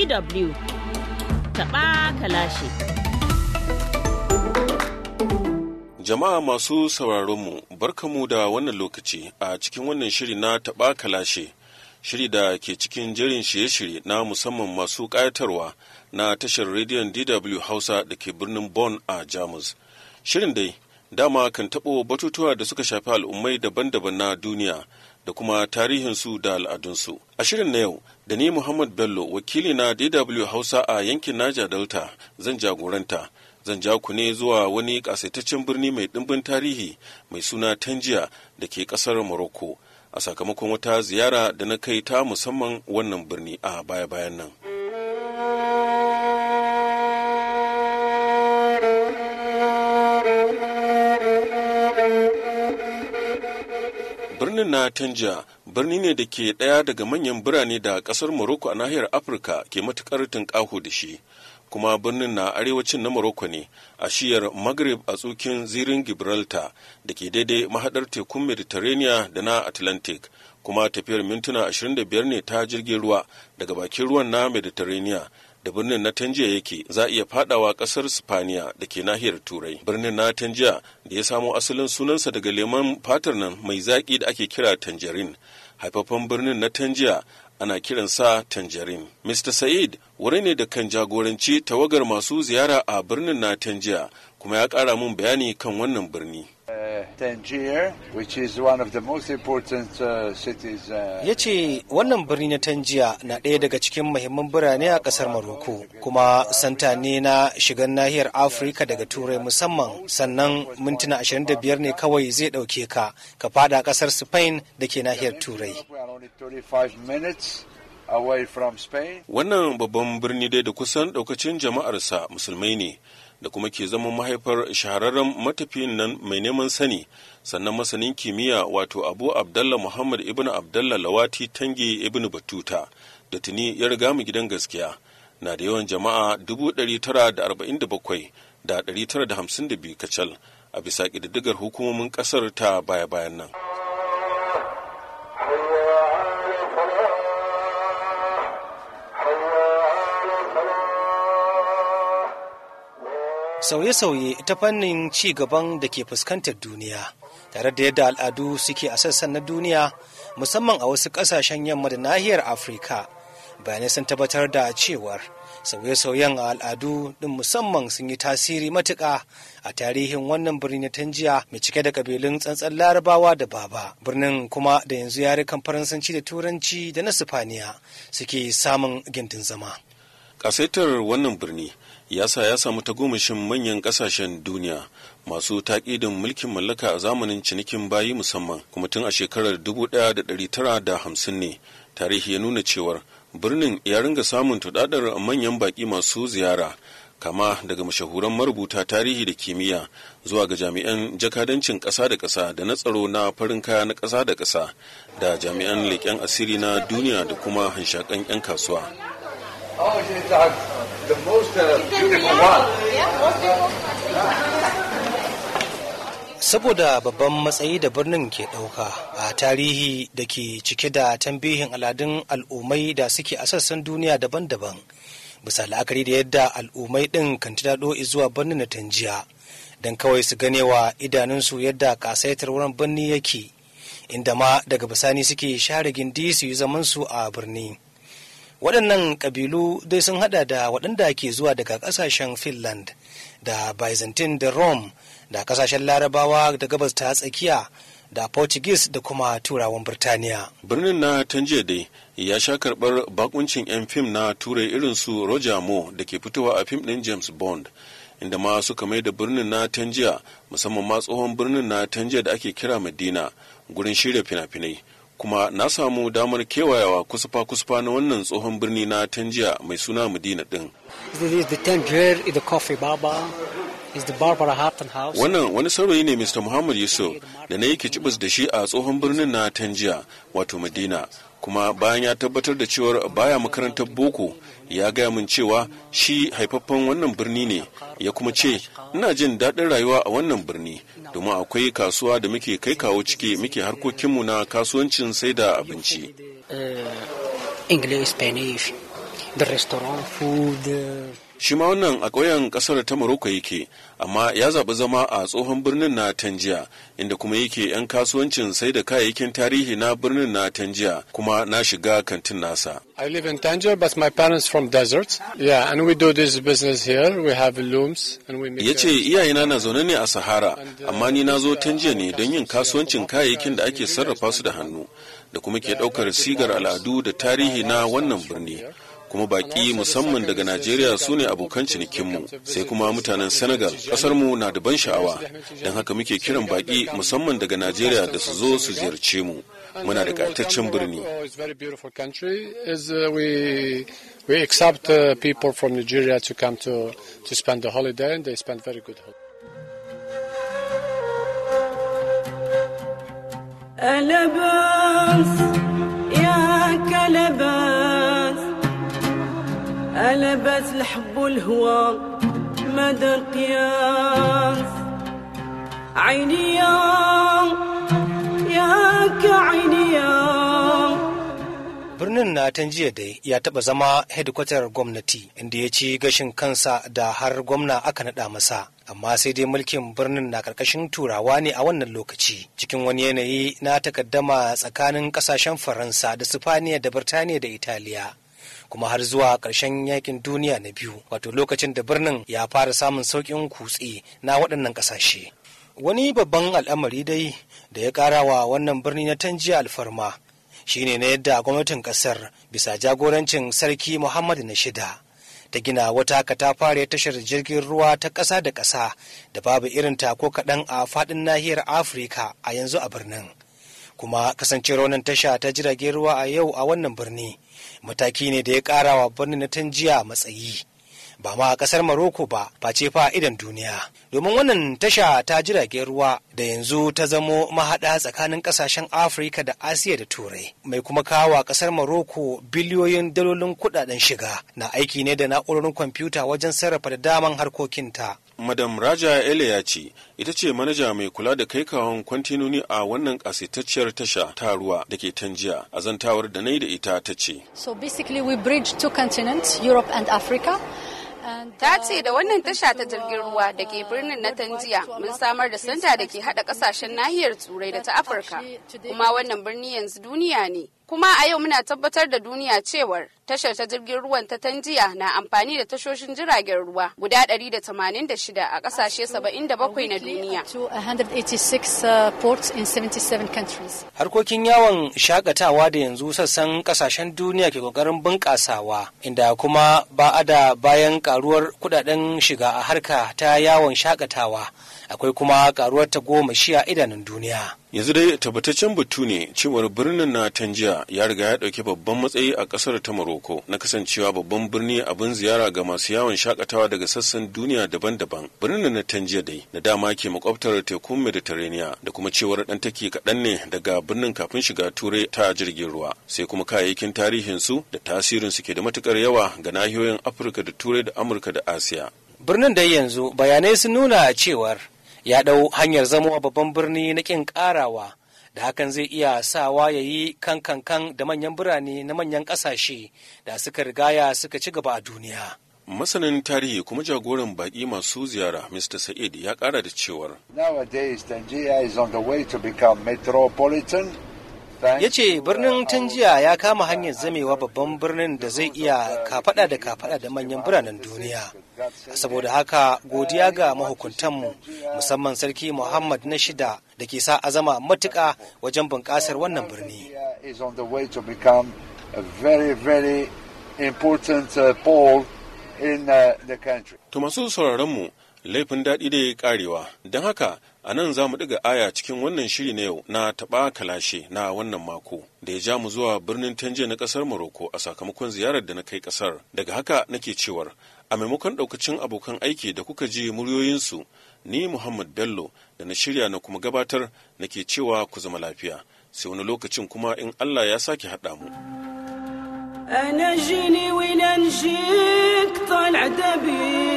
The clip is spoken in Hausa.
DW taɓa kalashe. Jama'a masu sauraronmu, barkamu da wannan lokaci a cikin wannan shiri na taɓa kalashe, shiri da ke cikin jerin shirye-shirye na musamman masu ƙayatarwa na tashar rediyon DW Hausa da ke birnin Bonn a Jamus. Shirin dai, dama kan taɓo batutuwa da suka shafi al'ummai daban-daban na duniya da kuma tarihinsu da al'adunsu. A shirin na yau, da ni Muhammad Bello, wakili na DW Hausa a yankin Naja Delta, zan jagoranta. Zan ja ku ne zuwa wani ƙasaitaccen birni mai ɗimbin tarihi mai suna Tanjiya da ke ƙasar Morocco, a sakamakon wata ziyara da na kai ta musamman wannan birni a baya-bayan nan. birnin na Tanja birni ne da ke ɗaya daga manyan birane da ƙasar Morocco a nahiyar Afirka ke matuƙar tunƙaho da shi. Kuma birnin na arewacin na Morocco ne a shiyar Maghrib a tsukin zirin Gibraltar da ke daidai mahaɗar tekun Mediterranean da na Atlantic. Kuma tafiyar mintuna 25 ne ta jirgin ruwa daga bakin ruwan na Mediterranean da birnin na Tanjiya yake za a iya fadawa kasar Spaniya da ke nahiyar Turai. Birnin na Tanjiya da ya samo asalin sunansa daga lemon fatar nan mai zaƙi da ake kira tangerine. Haifafan birnin na Tanjiya ana kiransa tangerine. Mr. Said wuri ne da kan jagoranci tawagar masu ziyara a birnin na Tanjiya kuma ya ƙara mun bayani kan wannan birni. Tangier, which is one of the most important uh, cities. Uh, ya ce wannan birni na tanjiya na ɗaya daga cikin muhimman birane a ƙasar maroko kuma santa ne na shigar nahiyar afirka daga turai musamman sannan mintuna 25 ne kawai zai ɗauke ka ka fada ƙasar spain da ke nahiyar turai we are only 35 minutes away from Spain. Wannan babban birni dai da kusan ɗaukacin jama'arsa musulmai ne da kuma ke zama mahaifar shahararren matafiyin nan mai neman sani sannan masanin kimiyya wato abu abdallah muhammad ibn abdallah lawati tangi ibn batuta da tuni ya riga mu gidan gaskiya na da yawan jama'a 947 da 952 kacal a bisa ƙididdigar hukumomin ƙasar ta baya-bayan nan. sauye-sauye ta fannin ci gaban da ke fuskantar duniya tare da yadda al'adu suke a sassan na duniya musamman a wasu ƙasashen yamma da nahiyar afirka bayanai sun tabbatar da cewar sauye-sauyen a al'adu ɗin musamman sun yi tasiri matuƙa a tarihin wannan birni na tanjiya mai cike da ƙabilun tsantsan larabawa da baba birnin kuma da yanzu yarukan faransanci da turanci da na sifaniya suke samun gindin zama ƙasaitar wannan birni ya sa ya samu tagomashin manyan kasashen duniya masu taƙidin mulkin mallaka a zamanin cinikin bayi musamman kuma tun a shekarar 1950 ne tarihi ya nuna cewar birnin ya ringa samun tudadar manyan baƙi masu ziyara kama daga mashahuran marubuta tarihi da kimiyya zuwa ga jami'an jakadancin ƙasa da ƙasa da na tsaro na farin kaya na ƙasa da ƙasa da jami'an leƙen asiri na duniya da kuma hanshakan 'yan kasuwa. Oh, she's uh, the most uh, beautiful one. saboda babban matsayi da birnin ke ɗauka a tarihi da ke cike da tambihin aladun al'ummai da suke a sassan duniya daban-daban bisa la'akari da yadda al'ummai ɗin kan daɗo zuwa birnin na tanjiya don kawai su ganewa idanunsu yadda ƙasaitar wurin birni yake inda ma daga bisani suke share gindi su yi zamansu a birni waɗannan ƙabilu dai sun hada da waɗanda ke zuwa daga ƙasashen finland da byzantine da rome da ƙasashen larabawa da gabas ta tsakiya da portuguese da kuma turawan birtaniya birnin na tanjiya dai ya sha karɓar bakuncin 'yan fim na turai irin su roger moore da ke fitowa a fim ɗin james bond inda ma suka mai da birnin na tanjiya musamman ma tsohon birnin na tanjiya da ake kira madina gurin shirya fina-finai kuma na samu damar kewayawa kusurfa-kusurfa na wannan tsohon birni na tanjiya mai suna madina din wannan wani saurayi ne mr muhammad yusuf da na yake cibis da shi a tsohon birnin na tanjiya wato madina kuma bayan ya tabbatar da cewar baya makarantar boko ya gaya min cewa shi haifaffen wannan birni ne ya kuma ce ina jin daɗin rayuwa a wannan birni domin akwai kasuwa da muke kai kawo ciki muke harkokinmu na kasuwancin sai da abinci English, Spanish. the restaurant, food. Uh, shi ma wannan a ƙauyen ƙasar ta Morocco yake amma ya zaɓi zama a tsohon birnin na Tanjiya inda kuma yake 'yan kasuwancin sai da kayayyakin tarihi na birnin na Tanjiya kuma na shiga kantin nasa. I live in Tangier, but my parents from desert. Yeah, and we do this business here. We have looms and we make. Ya ce iyayena na zaune ne a Sahara amma ni na zo Tanjiya ne don yin kasuwancin kayayyakin da ake sarrafa su da hannu da kuma ke ɗaukar sigar al'adu da tarihi na wannan birni. kuma baki musamman daga Najeriya su ne abokan cinikinmu sai kuma mutanen Senegal mu na da ban sha'awa don haka muke kiran baki musamman daga Najeriya da su zo su ziyarce mu muna da ƙayataccen birni. We accept uh, people from Nigeria to come to, to spend the holiday and they spend very good holiday. ألبس يا كلبس ألبس الحب والهوى مدى القياس عيني يا يا كعيني يا birnin na tanjiya dai ya taba zama hedikwatar gwamnati inda ya ci gashin kansa da har gwamna aka naɗa masa amma sai dai mulkin birnin na karkashin turawa ne a wannan lokaci cikin wani yanayi na takaddama tsakanin kasashen faransa da sifaniya da birtaniya da italiya kuma har zuwa ƙarshen yakin duniya na biyu wato lokacin da birnin ya fara samun sauƙin kutse na waɗannan ƙasashe wani babban al'amari dai da ya ƙara wa wannan birni na tanjiya alfarma shine na yadda gwamnatin ƙasar bisa jagorancin sarki muhammadu na shida ta gina wata katafare tashar jirgin ruwa ta ƙasa da ƙasa da babu irin ta ko kaɗan a faɗin nahiyar afirka a yanzu a birnin kuma kasancewar wannan tasha ta jiragen ruwa a yau a wannan birni mataki ne da ya ƙara wa birnin na tanjiya matsayi ba ma a ƙasar maroko ba face fa idan duniya domin wannan tasha ta jiragen ruwa da yanzu ta zamo mahaɗa tsakanin ƙasashen afirka da asiya da turai mai kuma kawo ƙasar maroko biliyoyin dalolin kuɗaɗen shiga na aiki ne da na'urorin kwamfuta wajen sarrafa da daman harkokinta Madam Raja Ele ya ce ita ce manaja mai kula da kai kawon kwantinoni a wannan kasaitacciyar tasha ta ruwa da ke tanjiya a zantawar da na yi da ita ta ce. So basically we bridge two continents, Europe and Africa. Ta ce da wannan tasha ta jirgin ruwa da ke birnin na Tanjiya mun samar da santa da ke hada kasashen nahiyar Turai da ta Afirka. Kuma wannan birni yanzu duniya ne. Kuma a yau muna tabbatar da duniya cewar tashar ta jirgin ruwan ta Tanjiya na amfani da tashoshin jiragen ruwa guda 186 a kasashe 77 na duniya. To 186 uh, ports in 77 countries. Harkokin yawon shakatawa da yanzu sassan kasashen duniya ke kokarin bunƙasawa inda kuma ba a da bayan karuwar kudaden shiga a harka ta yawon shakatawa akwai kuma karuwar ta goma shi a idanun duniya. yanzu dai tabbataccen batu ne cewar birnin na tanjiya ya riga ya ɗauki babban matsayi a ƙasar ta maroko na kasancewa babban birni abin ziyara ga masu yawon shakatawa daga sassan duniya daban-daban birnin na tanjiya dai da dama ke makwabtar tekun mediterranean da kuma cewar ɗan take kaɗan ne daga birnin kafin shiga turai ta jirgin ruwa sai kuma kayayyakin tarihin su da tasirin su ke da matukar yawa ga nahiyoyin afirka da turai da amurka da asiya birnin dai yanzu bayanai sun nuna cewar ya ɗau hanyar zamowa babban birni na ƙin ƙarawa da hakan zai iya sawa ya yi kan kan da manyan birane na manyan ƙasashe da suka rigaya suka ci gaba a duniya. masanin tarihi kuma jagoran baƙi masu ziyara mr sa'id ya ƙara da cewar Nowadays, Tangier is on the way to become metropolitan. ya ce birnin tanjiya ya kama hanyar zamewa babban birnin da zai iya kafada da kafada da manyan biranen duniya saboda haka godiya ga mahukuntanmu musamman sarki muhammad na shida da ke sa azama matuƙa wajen bunƙasar wannan birni is on the way to become a very, very important uh, pole in uh, the country. to masu sauraronmu laifin daɗi da ya karewa don haka a nan za mu ɗiga aya cikin wannan shiri na yau na taɓa kalashe na wannan mako da ya ja mu zuwa birnin tanje na ƙasar Morocco a sakamakon ziyarar da na kai ƙasar daga haka nake cewar a maimakon ɗaukacin abokan aiki da kuka ji muryoyinsu ni Muhammad Bello da na shirya na kuma gabatar nake cewa ku zama lafiya sai wani lokacin kuma in Allah ya sake haɗa mu. أنا جيني وين نجيك طالع دبيب